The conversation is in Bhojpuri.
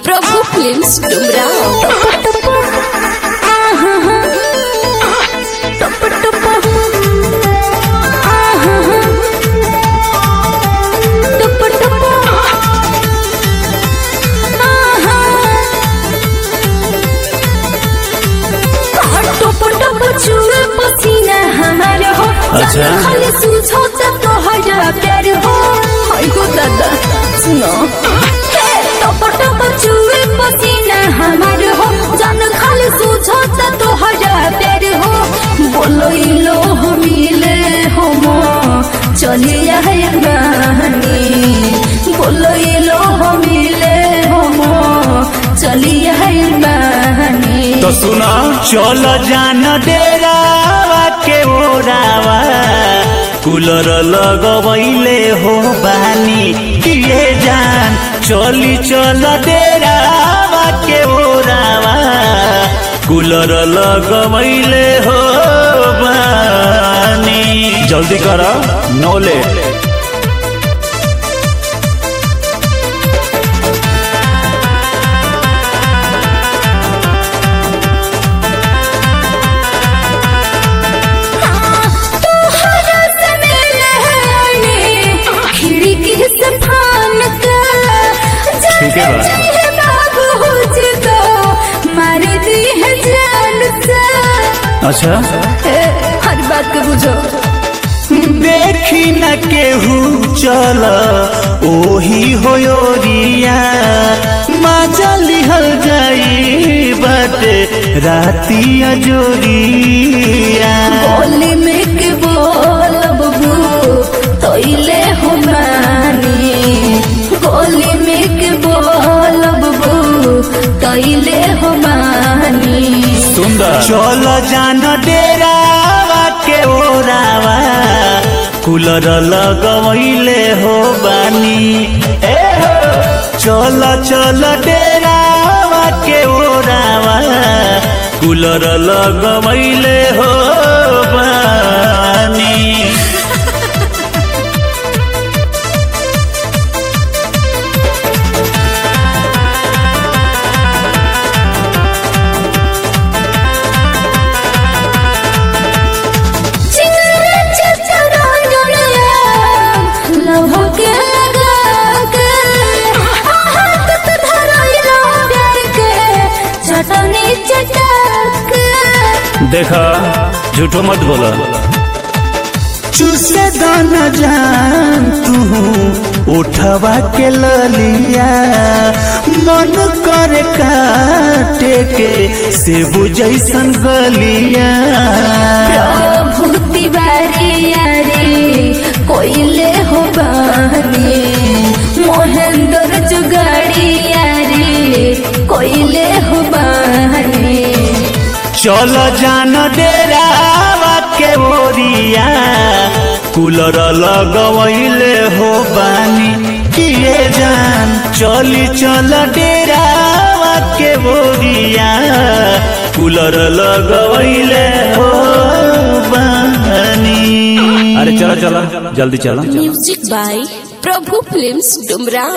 प्रभु फिल्म्स डुमराव पसीना हमारे हो अच्छा। खाली सुझो तोहरा प्यार हो हाय गो दादा सुनो हे, टप टप चुए पसीना हमारे हो जान खाली सुझो तोहरा प्यार हो बोलो इलो हो मिले हो मो चलिए है रानी बोलो इलो हो मिले हो मो चलिए है रानी तो सुना चल जान डेरावा के ओरावा कूलर लगवैले हो बानी किए जान चली चल डेरावा के ओरावा कूलर लगवैले हो बानी जल्दी कर नो लेट तोहरा से मिले आने, खिड़की से फान के, ठीक है बा। जाने बाबू मुझको मार दी है जान से। अच्छा ए, हर बात को बुझो देखी न केहू चल ओही होयोरिया मजा लिहल जाई बाटे राती अजोरिया बोली में के बोल बबू तोइले हो मानी गोली में के बोल बबू तोइले हो मानी सुंदर चल जान डेरावा के ओरावा कूलर लगवैले हो बानी ए हो चल चल डेरावा के ओरावा कूलर लगवैले हो बानी चिंगरा चचरा दुनिया लव के लगा के हाथ तो धराइला प्यार के चटनी चटक देखा झूठो मत बोला चुसे दाना जान तू उठवा के ललिया मन करे काटे के सेबू जैसन गलिया प्रभु तिवारी यारे कोइले हो बानी मोहेंद्र जुगाड़ी यारे कोइले हो बानी चल जान डेरावा के ओरिया कूलर लगवैले हो बानी किए जान चली चल डेरावा के ओरिया कूलर लगवैले हो बानी अरे चलो चलो जल्दी चलो music by Prabhu films Dumraon